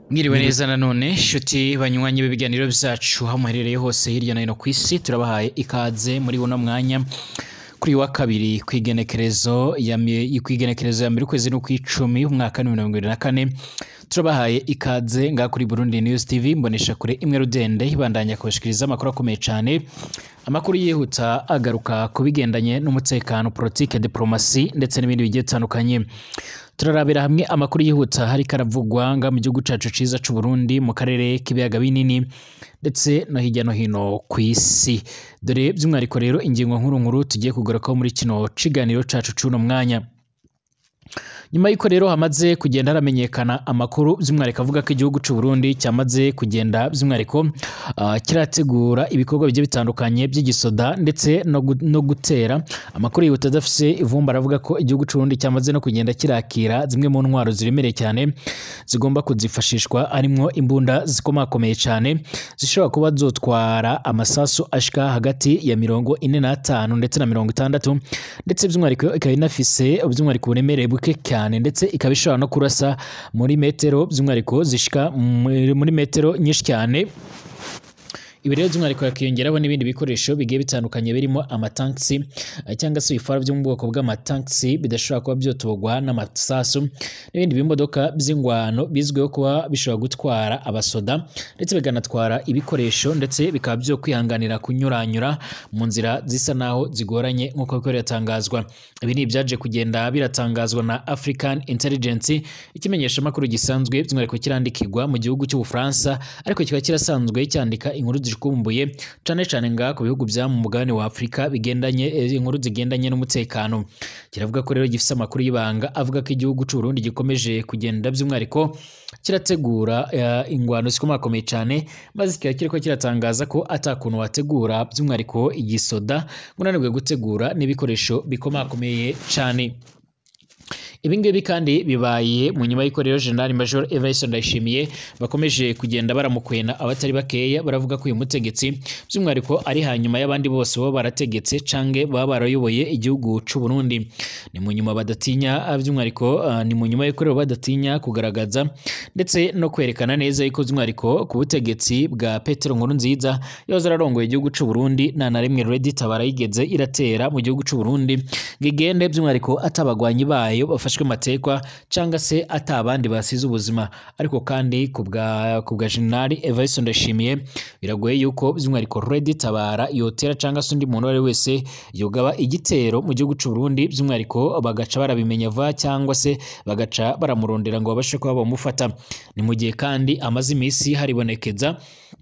Mwiriwe neza nanone nshuti banywanyi b'ibiganiro vyacu aho muherereye hose hirya no hino kw'isi turabahaye ikaze muri buno mwanya kuri uyu wa kabiri kw'igenekerezo ya mi- kw'igenekerezo ya mbere ukwezi n'ukw'icumi umwaka w'ibihumbi mirongo ibiri na kane turabahaye ikaze ngaha kuri Burundi News TV mbonesha kure imwe rudende ibandanya kubashikiriza amakuru akomeye cane amakuru yihuta agaruka ku bigendanye n'umutekano politike diplomasi ndetse n'ibindi bigiye bitandukanye turarabira hamwe amakuru yihuta hariko aravugwa nga mu gihugu cacu ciza c'u Burundi mu karere k'ibiyaga binini ndetse no hirya no hino kw'isi dore by'umwihariko rero ingingo nkuru nkuru tugiye kugarukaho muri kino ciganiro cacu c'uno mwanya nyuma y'uko rero hamaze kugenda haramenyekana amakuru by'umwihariko avuga ko igihugu c'u Burundi cyamaze kugenda by'umwihariko ah, kirategura ibikorwa bigiye bitandukanye by'igisoda ndetse no, gu- no gutera amakuru yihuta adafise ivumba aravuga ko igihugu c'u Burundi cyamaze no kugenda kirakira zimwe mu ntwaro ziremereye cyane zigomba kuzifashishwa harimwo imbunda zikomakomeye cyane zishobora kuba zotwara amasasu ashika hagati ya mirongo ine n'atanu ndetse na mirongo itandatu ndetse by'umwihariko ikaba inafise by'umwihariko uburemere buke cyane ndetse ikaba ishobora no kurasa muri metero by'umwihariko zishika muri muri metero nyinshi cyane ibi rero by'umwihariko hakiyongeraho n'ibindi bikoresho bigiye bitandukanye birimo amatankisi eh, cyangwa se ibifara byo mu bwoko bw'amatankisi bidashobora kuba byotogwa n'amasasu n'ibindi bimodoka by'ingwano bizwiho kuba bishobora gutwara abasoda ndetse bikanatwara ibikoresho ndetse bikaba byo kwihanganira kunyuranyura mu nzira zisa naho zigoranye nk'uko biko biratangazwa ibi ni ibyaje kugenda biratangazwa na African Intelligence ikimenyesha amakuru gisanzwe by'umwihariko kirandikirwa mu gihugu cy'Ubufaransa ariko kikaba kirasanzwe cyandika inkuru zikumbuye cane cane nga ku bihugu bya mu mugabane wa Afurika bigendanye eh, inkuru zigendanye n'umutekano kiravuga ko rero gifise amakuru y'ibanga avuga ko igihugu c'u Burundi gikomeje kugenda by'umwihariko kirategura eh, ingwano zikomakomeye cyane maze kikaba kiriko kiratangaza ko atakuntu wategura by'umwihariko igisoda ngo unanirwe gutegura n'ibikoresho bikomakomeye cyane ibi ngibi kandi bibaye mu nyuma y'uko rero General Major Evariste Ndayishimiye bakomeje kugenda baramukwena abatari bakeya baravuga ko uyu mutegetsi by'umwihariko ari hanyuma y'abandi bose baba barategetse canke baba barayoboye igihugu c'u Burundi ni mu nyuma badatinya ah, by'umwihariko ah, ni mu nyuma y'uko rero badatinya kugaragaza ndetse no kwerekana neza yuko by'umwihariko ku butegetsi bwa Petero Nkurunziza yahoze ararongoye igihugu c'u Burundi nta na rimwe Reddit tabara yigeze iratera mu gihugu c'u Burundi ngo igende by'umwihariko atabagwanyi bayo bafashwe matekwa cyangwa se atabandi basize ubuzima ariko kandi ku bwa ku bwa General Evariste Ndayishimiye biragoye yuko by'umwihariko Reddit tabara yotera cyangwa se undi muntu uwo ari we wese yogaba igitero mu gihugu c'u Burundi by'umwihariko bagaca barabimenya vuba cyangwa se bagaca baramurondera ngo babashe kuba bamufata ni mu gihe kandi amaze iminsi haribonekeza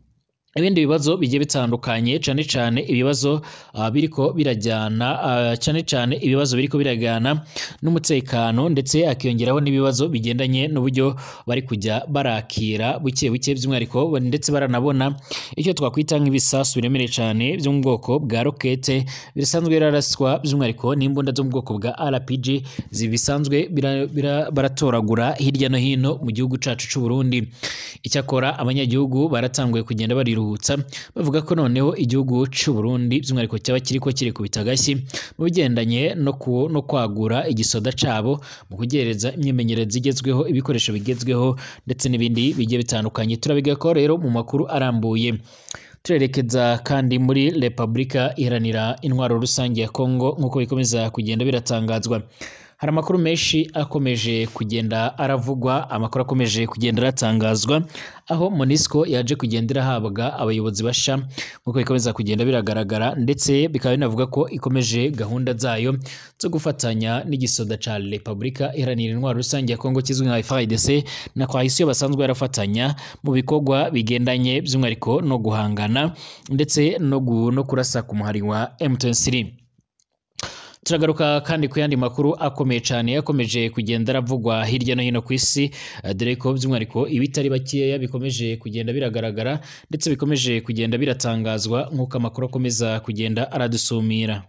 ibindi bibazo bigiye bitandukanye cyane cyane ibibazo uh, biriko birajyana uh, cyane cyane ibibazo biriko birajyana n'umutekano ndetse akiyongeraho n'ibibazo bigendanye n'uburyo bari kujya barakira buke buke by'umwihariko ndetse baranabona icyo twakwita nk'ibisasu biremereye cyane byo mu bwoko bwa rokete bisanzwe biraraswa by'umwihariko n'imbunda zo mu bwoko bwa RPG zibisanzwe bira- bira- baratoragura hirya no hino mu gihugu cacu c'u Burundi icyakora abanyagihugu baratanguye kugenda bariruhutsa bavuga ko noneho igihugu c'u Burundi by'umwihariko cyaba kiriko kirikubita agashyi mu bigendanye no, ku, no kwagura igisoda cabo mu kugereza imyimenyerezo igezweho ibikoresho bigezweho ndetse n'ibindi bigiye bitandukanye turabigako rero mu makuru arambuye turerekeza kandi muri Repubulika iharanira intwaro rusange ya Kongo nk'uko bikomeza kugenda biratangazwa hari amakuru menshi akomeje kugenda aravugwa amakuru akomeje kugenda aratangazwa aho Monisco yaje kugenda irahabwa abayobozi basha nk'uko bikomeza kugenda biragaragara ndetse bikaba binavuga ko ikomeje gahunda zayo zo gufatanya n'igisoda ca Repubulika iharanira intwaro rusange ya Kongo kizwi nka FARDC na coalition basanzwe barafatanya mu bikorwa bigendanye by'umwihariko no guhangana ndetse no, gu, no kurasa ku muhari wa M23 turagaruka kandi ku yandi makuru akomeye cyane yakomeje kugenda aravugwa hirya no hino ku isi eh, dore ko by'umwihariko ibitari bakeya bikomeje kugenda biragaragara ndetse bikomeje kugenda biratangazwa nk'uko amakuru akomeza kugenda aradusumira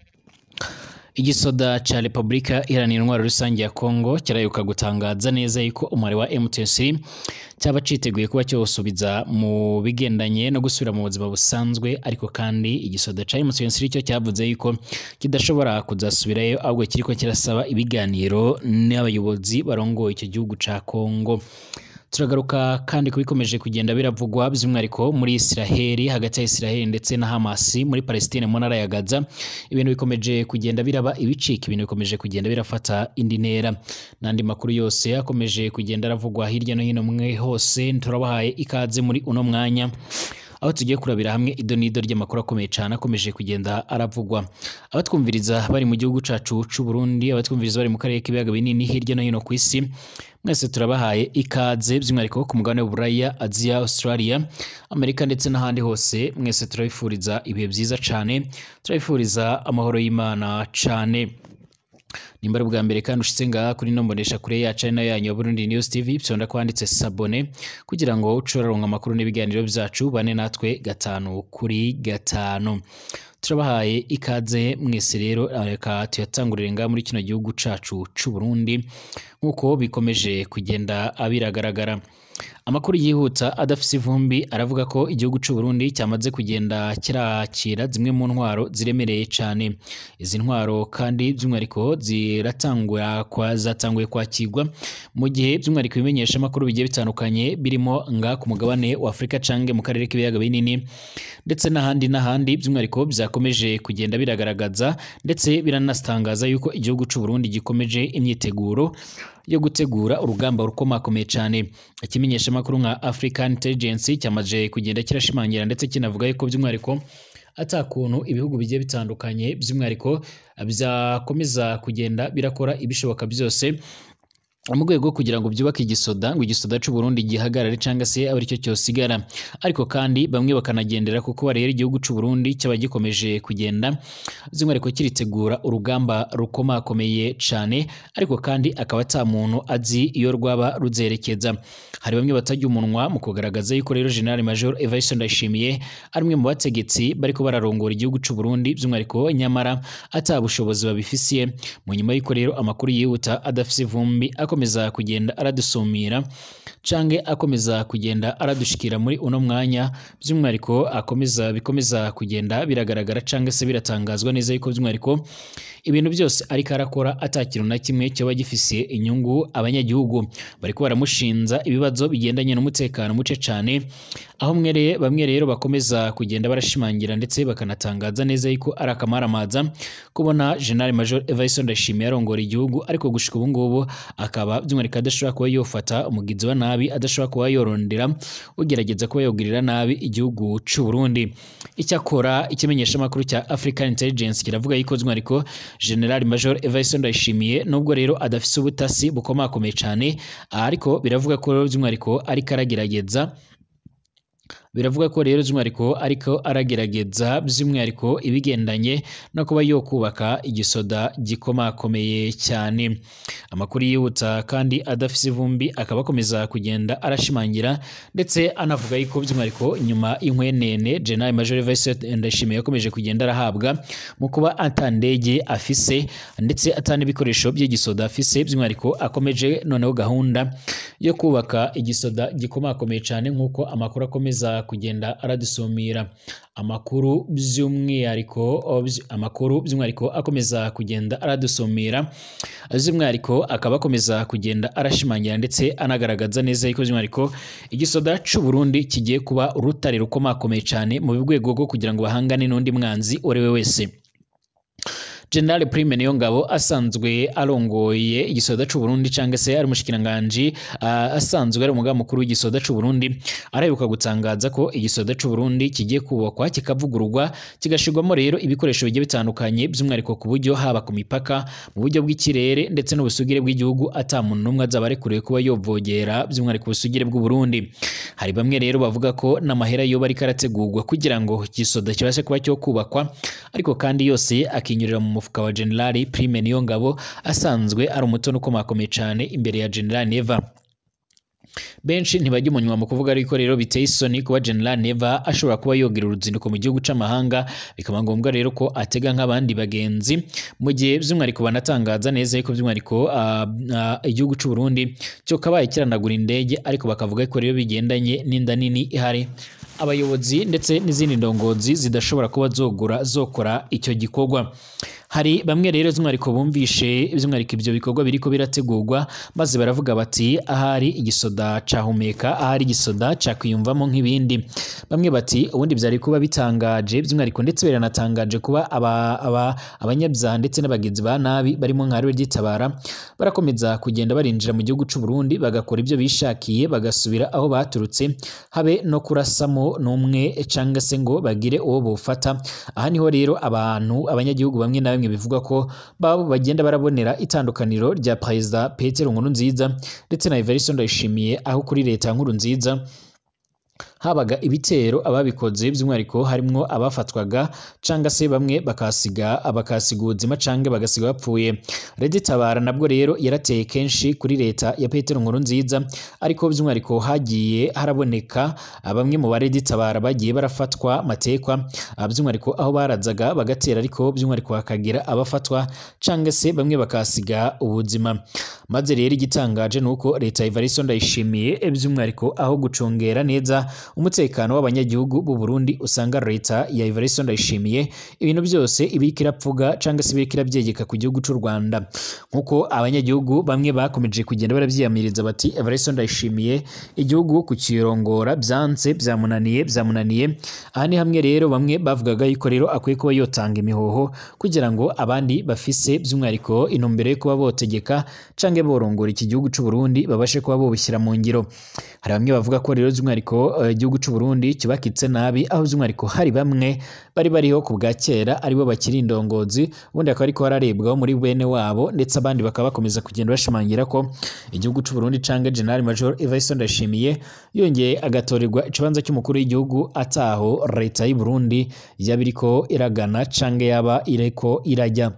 igisoda ca Repubulika iharanira intwaro rusange ya Kongo kirayuka gutangaza neza yuko umubare wa M23 cyaba citeguye kuba cyosubiza mu bigendanye no gusubira mu buzima busanzwe ariko kandi igisoda ca M23 cyo cyavuze yuko kidashobora kuzasubirayo ahubwo kiriko kirasaba ibiganiro n'abayobozi barongoye icyo gihugu ca Kongo turagaruka kandi ku bikomeje kugenda biravugwa by'umwihariko muri Israheli hagati ya Israheli ndetse na Hamas muri Palestine mu ntara ya Gaza ibintu bikomeje kugenda biraba ibicika ibintu bikomeje kugenda birafata indi ntera n'andi makuru yose akomeje kugenda aravugwa hirya no hino mwe hose turabahaye ikaze muri uno mwanya aho tugiye kurabira hamwe ido n'ido ry'amakuru akomeye cyane akomeje kugenda aravugwa abatwumviriza bari mu gihugu cacu c'u Burundi abatwumviriza bari mu karere k'ibiyaga binini hirya no hino ku isi mwese turabahaye ikaze by'umwihariko ku mugabane w'Uburaya Aziya Australia Amerika ndetse n'ahandi hose mwese turabifuriza ibihe byiza cyane turabifuriza amahoro y'Imana cyane nimba ari ubwa mbere kandi ushitse ngaha kuri ino mbonesha kure yacu ari nayo yanyu ya Burundi News TV byonda kwanditse sabone kugira ngo ucoraronka amakuru n'ibiganiro byacu bane natwe gatanu kuri gatanu turabahaye ikaze mwese rero reka tuyatangurire ngaha muri kino gihugu cacu c'u Burundi nk'uko bikomeje kugenda abiragaragara amakuru yihuta adafise ivumbi aravuga ko igihugu c'u Burundi cyamaze kugenda kirakira zimwe mu ntwaro ziremereye cyane izi ntwaro kandi by'umwihariko ziratangura kwa zatanguye kwakirwa mu gihe by'umwihariko ibimenyesha amakuru bigiye bitandukanye birimo nga ku mugabane wa Afurika canke mu karere k'ibiyaga binini ndetse n'ahandi n'ahandi by'umwihariko byakomeje kugenda biragaragaza ndetse biranastangaza yuko igihugu c'u Burundi gikomeje imyiteguro yo gutegura urugamba rukomakomeye cyane ikimenyesha amakuru nka African Intelligence cyamaje kugenda kirashimangira ndetse kinavuga yuko by'umwihariko atakuntu ibihugu bigiye bitandukanye by'umwihariko byakomeza kugenda birakora ibishoboka byose mu rwego kugira ngo byubake igisoda ngo igisoda cy'u Burundi gihagarare cyangwa se abe aricyo cyosigara ariko kandi bamwe bakanagendera kuko rero igihugu cy'u Burundi cyaba gikomeje kugenda by'umwihariko kiritegura urugamba rukomakomeye cyane ariko kandi akaba ata muntu azi iyo rwaba ruzerekeza hari bamwe batajya umunwa mu kugaragaza yuko rero General Major Evariste Ndayishimiye ari umwe mu bategetsi bariko bararongora igihugu cy'u Burundi by'umwihariko nyamara ata bushobozi babifisiye mu nyuma y'uko rero amakuru yihuta adafise ivumbi akomeza kugenda aradusumira canke akomeza kugenda aradushikira muri uno mwanya by'umwihariko akomeza bikomeza kugenda biragaragara canke se biratangazwa neza yuko by'umwihariko ibintu byose ariko arakora ata kintu na kimwe cyaba gifisiye inyungu abanyagihugu bariko baramushinza ibibazo bigendanye n'umutekano muce cane aho mwereye bamwe rero bakomeza kugenda barashimangira ndetse bakanatangaza neza yuko ari akamaramaza kubona General Major Evariste Ndayishimiye arongora igihugu ariko gushika ubu ngubu akaba by'umwihariko adashobora kuba yofata umugizi wa nabi adashobora kuba yorondera ugerageza kuba yogirira nabi igihugu c'u Burundi icyakora ikimenyesha amakuru cya African Intelligence kiravuga yuko by'umwihariko General Major Evariste Ndayishimiye nubwo rero adafise ubutasi bukomakomeye cyane ariko biravuga ko by'umwihariko ariko aragerageza biravuga ko rero by'umwihariko ariko aragerageza by'umwihariko ibigendanye no kuba yo kubaka igisoda gikomakomeye cyane amakuru yihuta kandi adafise ivumbi akaba akomeza kugenda arashimangira ndetse anavuga yuko by'umwihariko nyuma y'inkwenene General Major Evariste Ndayishimiye yakomeje kugenda arahabwa mu kuba atandege afise ndetse atana ibikoresho by'igisoda afise by'umwihariko akomeje noneho gahunda yo kubaka igisoda gikomakomeye cyane nk'uko amakuru akomeza kugenda aradusumira amakuru by'umwihariko amakuru by'umwihariko akomeza kugenda aradusumira by'umwihariko akaba akomeza kugenda arashimangira ndetse anagaragaza neza yuko by'umwihariko igisoda c'u Burundi kigiye kuba urutare rukomakomeye cyane mu rwego rwo kugira ngo bahangane n'undi mwanzi uwo ari we wese General Prime Niyongabo asanzwe arongoye igisoda c'u Burundi cyangwa se ari umushikiranganje uh, asanzwe ari umugaba mukuru w'igisoda c'u Burundi araheruka gutangaza ko igisoda c'u Burundi kigiye kubakwa kikavugururwa kigashirwamo rero ibikoresho bigiye bitandukanye by'umwihariko ku buryo haba ku mipaka mu buryo bw'ikirere ndetse n'ubusugire bw'igihugu ata muntu n'umwe azaba arekuriwe kuba yovogera by'umwihariko ubusugire bw'u Burundi hari bamwe rero bavuga ko n'amahera yo bari karategurwa kugira ngo igisoda kibashe kuba cyo kubakwa ariko kandi yose akinyurira mu mufuka wa General Prime Niyongabo asanzwe ari umutono ukomakomeye cyane imbere ya General Neva benshi ntibajya umunywa mu kuvuga ariko rero biteye isoni kuba General Neva ashobora kuba yogira uruzinduko mu gihugu c'amahanga bikaba ngombwa rero ko atega nk'abandi bagenzi mu gihe by'umwihariko banatangaza neza yuko by'umwihariko uh, uh, igihugu c'u Burundi cyo kabaye kiranagura indege ariko bakavuga ko rero bigendanye n'inda nini ihari abayobozi ndetse n'izindi ndongozi zidashobora kuba zogura zokora icyo gikorwa hari bamwe rero by'umwihariko bumvishe by'umwihariko ibyo bikorwa biriko birategurwa maze baravuga bati ahari igisoda cahumeka ahari igisoda cakwiyumvamo nk'ibindi bamwe bati ubundi byari kuba bitangaje by'umwihariko ndetse biranatangaje kuba aba, aba, abanyabyaha ndetse n'abagenzi ba nabi barimo nka reditabara barakomeza kugenda barinjira mu gihugu c'u Burundi bagakora ibyo bishakiye bagasubira aho baturutse habe no kurasamo n'umwe canga se ngo bagire uwo bofata aha niho rero abantu abanyagihugu bamwe na bamwe bivuga ko babo bagenda barabonera itandukaniro rya perezida Petero Nkurunziza ndetse na Evariste Ndayishimiye aho kuri leta ya Nkurunziza habaga ibitero ababikoze by'umwihariko harimwo abafatwaga canga se bamwe bakasiga bakasiga ubuzima canke bagasiga bapfuye Redi Tabara nabwo rero yarateye kenshi kuri leta ya Petero Nkurunziza ariko by'umwihariko hagiye haraboneka bamwe mu baredi Tabara bagiye barafatwa matekwa by'umwihariko aho barazaga bagatera ariko by'umwihariko hakagira abafatwa canga se bamwe bakasiga ubuzima maze rero igitangaje nuko leta ya Evariste Ndayishimiye by'umwihariko aho gucungera neza umutekano w'abanyagihugu b'u Burundi usanga leta ya Evariste Ndayishimiye ibintu byose ibiriko irapfuga canga se ibiriko irabyegeka ku gihugu c'u Rwanda nkuko abanyagihugu bamwe bakomeje kugenda baravyiyamiriza bati Evariste Ndayishimiye igihugu kukirongora byanze byamunaniye byamunaniye aha ni hamwe rero bamwe bavugaga yuko rero akwiye kuba yotanga imihoho kugira ngo abandi bafise by'umwihariko intumbero yo kuba botegeka canke borongora iki gihugu c'u Burundi babashe kuba bobishyira mu ngiro hari bamwe bavuga ko rero by'umwihariko uh, igihugu c'u Burundi kibakitse nabi aho by'umwihariko hari bamwe bari bariho ku bwa kera aribo bakiri indongozi ubundi akaba ariko hararebwaho muri bene wabo ndetse abandi bakaba bakomeza kugenda bashimangira ko igihugu c'u Burundi canke General Major Evariste Ndayishimiye yongeye agatorerwa ikibanza cy'umukuru w'igihugu ataho leta y'u Burundi yaba iriko iragana canke yaba iriko irajya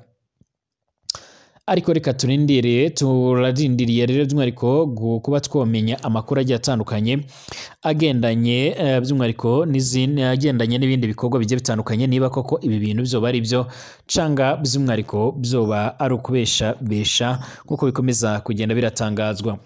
ariko reka turindiriye turarindiriye rero by'umwihariko kuba twomenya amakuru agiye atandukanye agendanye by'umwihariko n'izindi agendanye n'ibindi bikorwa bigiye bitandukanye niba koko ibi bintu byoba ari byo canga by'umwihariko byoba ari ukubesha besha nk'uko bikomeza kugenda biratangazwa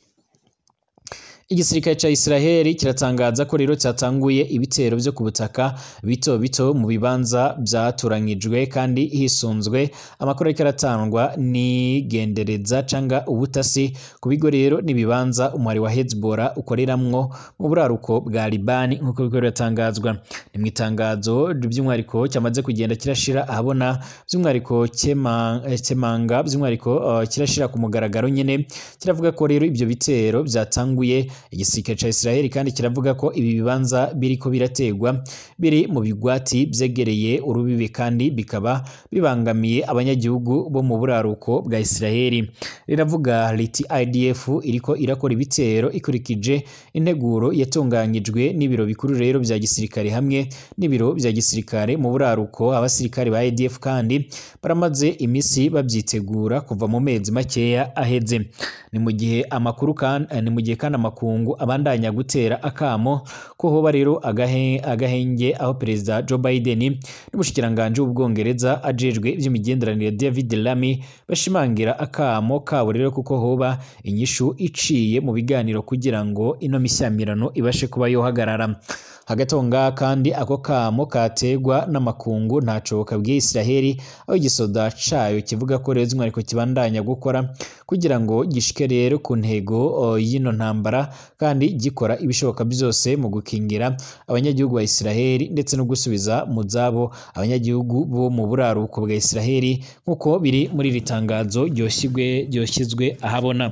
igisirikare cya Israel kiratangaza ko rero cyatanguye ibitero byo ku butaka bito bito mu bibanza byaturanyijwe kandi hisunzwe amakuru ariko aratangwa n'igendereza canga ubutasi ku bigo rero n'ibibanza umwari wa Hezbollah ukoreramwo mu buraruko bwa Libani nk'uko biko biratangazwa ni mu itangazo by'umwihariko cyamaze kugenda kirashira ahabona by'umwihariko kemanga by'umwihariko uh, kirashira ku mugaragaro nyine kiravuga ko rero ibyo bitero byatanguye igisirikare cya Israel kandi kiravuga ko ibi bibanza biriko birategwa biri mu bigwati byegereye urubibi kandi bikaba bibangamiye abanyagihugu bo mu buraruko bwa Israel riravuga riti IDF iriko irakora ibitero ikurikije integuro yatunganyijwe n'ibiro bikuru rero bya gisirikare hamwe n'ibiro bya gisirikare mu buraruko abasirikare ba IDF kandi baramaze imisi babyitegura kuva mu mezi makeya aheze ni mu gihe amakuru kandi ni mu gihe kandi amakuru makungu abandanya gutera akamo ko hoba rero agahe, agahenge aho perezida Joe Biden n'umushikiranganje w'ubwongereza ajejwe iby'imigenderanire David Lammy bashimangira akamo kabo rero kuko hoba inyishu iciye mu biganiro kugira ngo ino mishyamirano ibashe kuba yohagarara hagati aho ngaha kandi ako kamo kategwa n'amakungu ntaco kabwiye Israheli aho igisoda cayo kivuga ko rero zimwariko kibandanya gukora kugira ngo gishike rero ku ntego y'ino ntambara kandi gikora ibishoboka byose mu gukingira abanyagihugu ba Israheli ndetse no gusubiza mu zabo abanyagihugu bo mu buraruko bwa Israheli nk'uko biri muri iri tangazo ryoshyizwe ahabona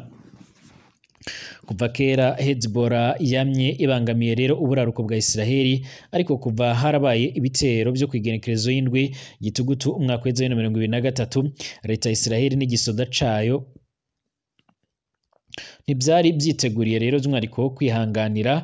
kuva kera Hezbollah yamye ibangamiye rero uburaruko bwa Israheli ariko kuva harabaye ibitero byo kwigenekerezo y'indwi gitugutu umwaka w'ejo wa mirongo ibiri na gatatu leta ya Israheli n'igisoda cayo ntibyari byiteguriye rero by'umwihariko kwihanganira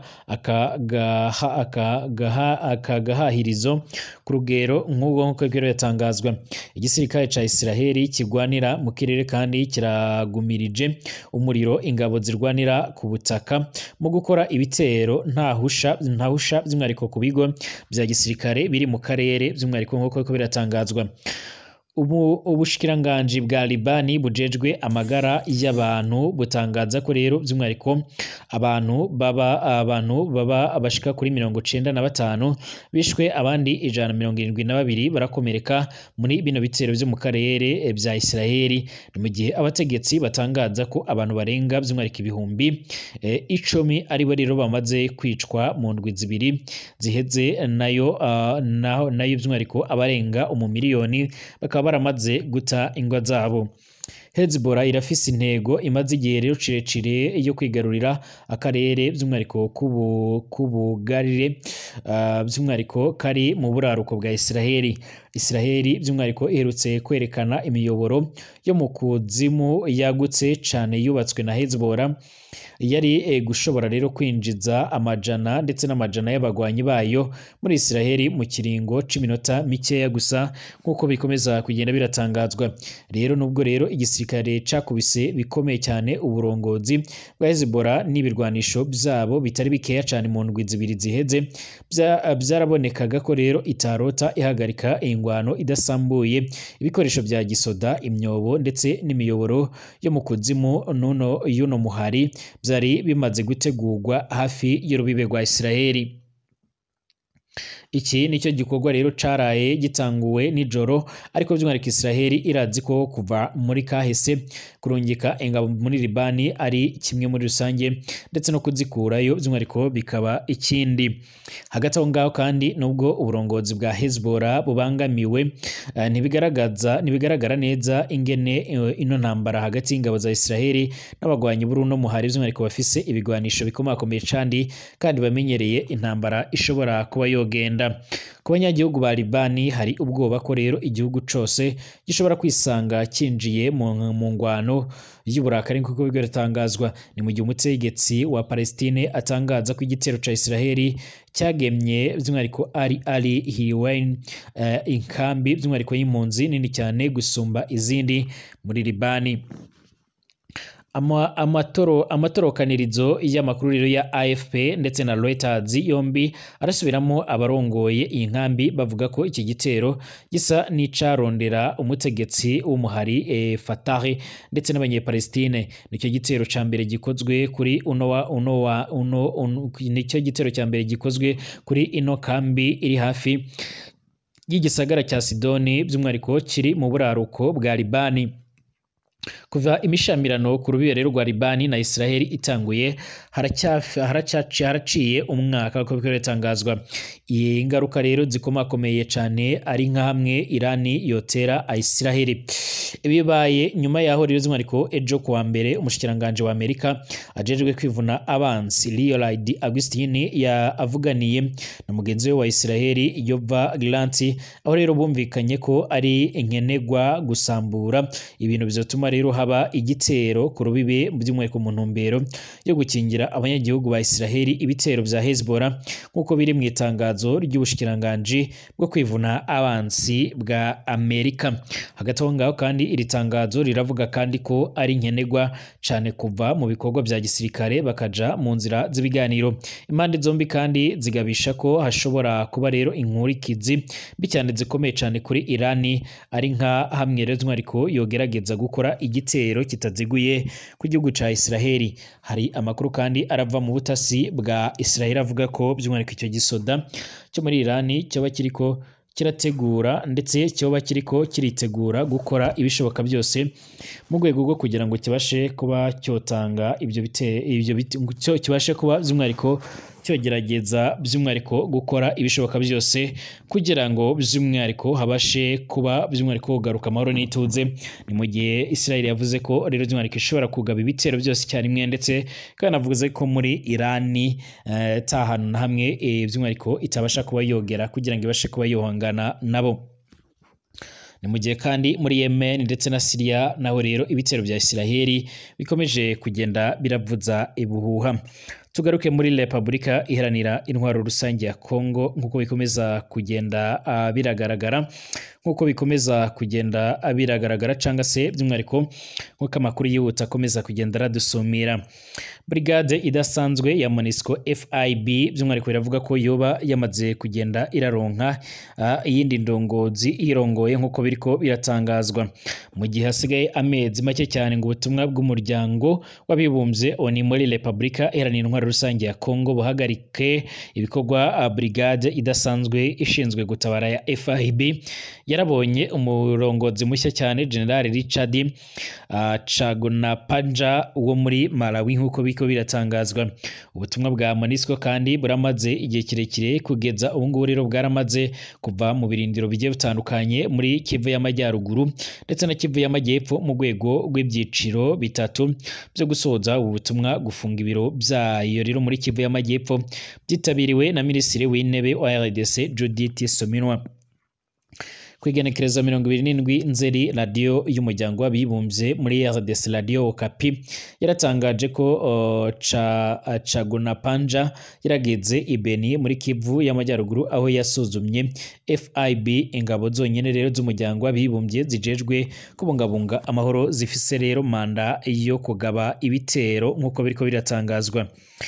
aka gahahirizo ku rugero nk'ubwo nk'uko rero yatangazwa igisirikare cya Israheli kigwanira mu kirere kandi kiragumirije umuriro ingabo zirwanira ku butaka mu gukora ibitero ntahusha ntahusha by'umwihariko ku bigo bya gisirikare biri mu karere by'umwihariko nk'uko biratangazwa ubu ubushikiranganji bwa Libani bujejwe amagara y'abantu butangaza ko rero by'umwihariko abantu baba abantu baba bashika kuri mirongo cenda na batanu bishwe abandi ijana na mirongo irindwi na babiri barakomereka muri bino bitero vyo mu karere eh, vya Isiraheli ni mu gihe abategetsi batangaza ko abantu barenga by'umwihariko ibihumbi eh, icumi aribo rero bamaze kwicwa mu ndwi zibiri ziheze nayo ah, naho nayo by'umwihariko abarenga umumiliyoni bakaba baramaze guta ingwa zabo Hezbollah irafise intego imaze igihe rero cirecire yo kwigarurira akarere by'umwihariko k'ubu- k'ubugarire ah, by'umwihariko kari mu buraruko bwa Isiraheli Isiraheli by'umwihariko iherutse kwerekana imiyoboro yo mu kuzimu yagutse cane yubatswe na Hezbollah yari eh, gushobora rero kwinjiza amajana ndetse n'amajana y'abagwanyi bayo muri Isiraheli mu kiringo c'iminota mikeya gusa nk'uko bikomeza kugenda biratangazwa rero nubwo rero igisirikare cakubise bikomeye cyane uburongozi bwa Hezbollah n'ibirwanisho byabo bitari bikeya cyane mu ndwi zibiri ziheze bya- byarabonekaga ko rero itarota ihagarika ingwano idasambuye ibikoresho bya gisoda imyobo ndetse n'imiyoboro yo mu kuzimu nuno y'uno muhari byari bimaze gutegurwa hafi y'urubibe rwa Isiraheli iki nicyo gikorwa rero caraye gitanguwe nijoro ariko by'umwihariko Isiraheli irazi ko kuva muri kahise kurungika ingabo muri Libani ari kimwe muri rusange ndetse no kuzikurayo by'umwihariko bikaba ikindi hagati aho ngaho kandi nubwo uburongozi bwa Hezbollah bubangamiwe eh, ntibigaragaza ntibigaragara neza ingene eh, ino ntambara hagati y'ingabo za Isiraheli n'abagwanyi b'uruno muhari by'umwihariko bafise ibigwanisho bikomakomeye kandi kandi bamenyereye intambara ishobora kuba yogenda ku banyagihugu ba Libani hari ubwoba ko rero igihugu cose gishobora kwisanga kinjiye mu, mu ngwano y'uburakari nk'uko bigatangazwa ni mu gihe umutegetsi wa Palestine atangaza ko igitero ca Isiraheli cyagemye by'umwihariko ari ari Hilwain uh, inkambi by'umwihariko y'impunzi nini cyane gusumba izindi muri Libani ama, amatoro amatorokanirizo y'amakuru rero ya AFP ndetse na Reuters yombi arasubiramo abarongoye iyi nkambi bavuga ko iki gitero gisa n'icarondera umutegetsi w'umuhari e, Fatah ndetse n'abanyepalestine nicyo gitero ca mbere gikozwe kuri uno wa uno wa uno, uno nicyo gitero cya mbere gikozwe kuri ino kambi iri hafi y'igisagara cya Sidoni by'umwihariko kiri mu buraruko bwa Libani kuva imishamirano ku rubibe rero rwa Libani na Israeli itanguye haracyaciye haraciye umwaka uko bikaba bitangazwa iyi ngaruka rero zikomakomeye cyane ari nka hamwe Irani yotera Israeli bibaye nyuma yaho rero z'umwihariko ejo kuwa mbere umushikiranganje wa Amerika ajejwe kwivuna abansi Lloyd Augustin yavuganiye na mugenzi we wa Israeli Yoav Gallant aho rero bumvikanye ko ari inkenegwa gusambura ibintu bizotuma rero haba igitero ku rubibe by'umwihariko mu ntumbero yo gukingira abanyagihugu ba Israeli ibitero bya Hezbollah nk'uko biri mu itangazo ry'ubushikiranganji bwo kwivuna abansi bwa Amerika hagati aho ngaho kandi iri tangazo riravuga kandi ko ari nkenegwa cyane kuva mu bikorwa bya gisirikare bakaja mu nzira z'ibiganiro impande zombi kandi zigabisha ko hashobora kuba rero inkurikizi mbi cyane zikomeye cyane kuri Irani ari nka hamwe rero ariko yogerageza gukora igitero kitaziguye ku gihugu cya Israeli hari amakuru kandi arava mu butasi bwa Israeli avuga ko by'umwihariko icyo gisoda cyo muri Irani cyaba kiriko kirategura ndetse cyoba kiriko kiritegura gukora ibishoboka byose mu rwego rwo kugira ngo kibashe kuba cyotanga ibyo bite ibyo bite kibashe kuba by'umwihariko cyogerageza by'umwihariko gukora ibishoboka byose kugira ngo by'umwihariko habashe kuba by'umwihariko kugaruka amahoro n'ituze ni mu gihe Israel yavuze ko rero by'umwihariko ishobora kugaba ibitero byose icyarimwe ndetse kandi avuze ko muri Irani uh, ta hantu na hamwe e, by'umwihariko itabasha kuba yogera kugira ngo ibashe kuba yohangana nabo ni mu gihe kandi muri Yemen ndetse na Syria naho rero ibitero bya Israeli bikomeje kugenda biravuza ibuhuha tugaruke muri Repubulika iharanira intwaro rusange ya Kongo nk'uko bikomeza kugenda uh, biragaragara nk'uko bikomeza kugenda biragaragara cyangwa se by'umwihariko nk'uko amakuru yihuta akomeza kugenda aradusumira brigade idasanzwe ya monisco fib by'umwihariko biravuga ko yoba yamaze kugenda iraronka uh, iyindi ndongozi irongoye nk'uko biriko biratangazwa mu gihe hasigaye amezi make cyane ngo ubutumwa bw'umuryango w'abibumbye oni muri repubulika iharanira intwaro rusange ya kongo buhagarike ibikorwa uh, brigade idasanzwe ishinzwe gutabara ya fib yarabonye umurongozi mushya cyane general richard uh, chagonapanja wo muri malawi nk'uko biko biratangazwa ubutumwa bwa monisco kandi buramaze igihe kirekire kugeza ubu ngubu rero bwaramaze kuva mu birindiro bigiye bitandukanye muri kivu y'amajyaruguru ndetse na kivu y'amajyepfo mu rwego rw'ibyiciro bitatu byo gusoza ubu butumwa gufunga ibiro byayo rero muri kivu y'amajyepfo byitabiriwe na minisitiri w'intebe wa rdc judith sominwa ku igenekereza mirongo ibiri n'indwi nzeri radiyo y'umuryango w'abibumbye muri rdc radiyo okapi yaratangaje ko uh, ca, cagonapanja yarageze ibeni muri kivu y'amajyaruguru aho yasuzumye fib ingabo zonyine rero z'umuryango w'abibumbye zijejwe kubungabunga amahoro zifise rero manda yo kugaba ibitero nk'uko biriko biratangazwa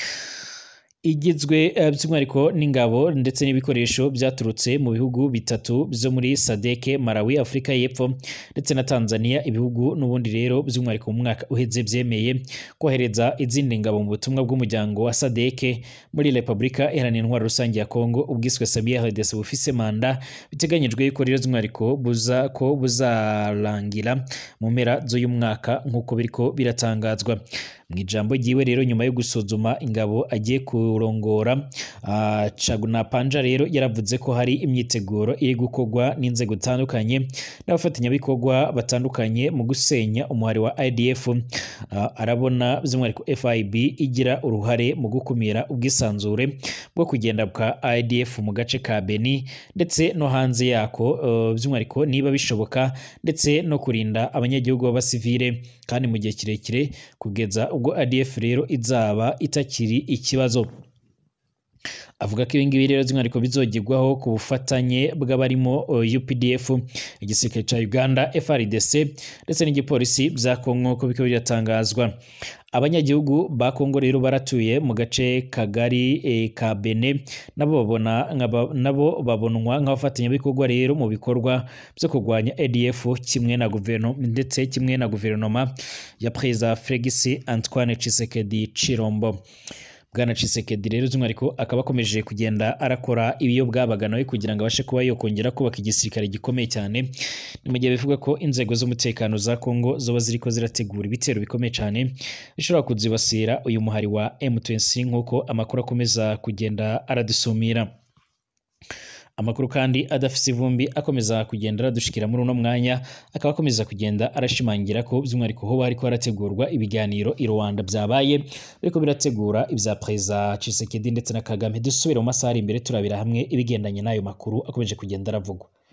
igizwe by'umwihariko n'ingabo ndetse n'ibikoresho byaturutse mu bihugu bitatu byo muri sadeke malawi afurika y'epfo ndetse na tanzania ibihugu n'ubundi rero by'umwihariko mu mwaka uheze byemeye kohereza izindi ngabo mu butumwa bw'umuryango wa sadeke muri repubulika iharanira intwaro rusange ya kongo ubwiswe sabiya rdc bufise manda biteganyijwe yuko rero by'umwihariko buza ko buzarangira mu mpera z'uyu mwaka nk'uko biriko biratangazwa mu ijambo ryiwe rero nyuma yo gusuzuma ingabo agiye kurongora uh, Cagunapanja rero yaravuze ko hari imyiteguro iri gukorwa n'inzego zitandukanye n'abafatanyabikorwa batandukanye mu gusenya umuhari wa IDF uh, arabona by'umwihariko FIB igira uruhare mu gukumira ubwisanzure bwo kugenda bwa IDF mu gace ka Beni ndetse no hanze yako uh, by'umwihariko niba bishoboka ndetse no kurinda abanyagihugu b'abasivile kandi mu gihe kirekire kugeza ubwo ADF rero izaba itakiri ikibazo avuga ko ibingibi rero by'umwihariko bizogirwaho ku bufatanye bw'abarimo UPDF igisirikare cya Uganda FRDC ndetse n'igipolisi bya Kongo nk'uko biko biratangazwa abanyagihugu ba Kongo rero baratuye mu gace kagari e, ka Bene nabo babona nabo babonwa nk'abafatanyabikorwa rero mu bikorwa byo kurwanya ADF kimwe na guverinoma ndetse kimwe na guverinoma ya Perezida Felix Antoine Tshisekedi Chilombo bwana Tshisekedi rero by'umwihariko akaba akomeje kugenda arakora ibiyo bwabaga nawe kugira ngo abashe kuba yokongera kubaka igisirikare gikomeye cyane ni mu gihe bivuga ko inzego z'umutekano za Kongo zoba ziriko zirategura ibitero bikomeye cyane bishobora kuzibasira uyu muhari wa M23 nk'uko amakuru akomeza kugenda aradusumira amakuru kandi adafise ivumbi akomeza kugenda aradushikira muri uno mwanya akaba akomeza kugenda arashimangira ko by'umwihariko ho hariko harategurwa ibiganiro i Rwanda byabaye biriko birategura ibya Perezida Tshisekedi ndetse na Kagame dusubire mu masaha ari imbere turabira hamwe ibigendanye n'ayo makuru akomeje kugenda aravugwa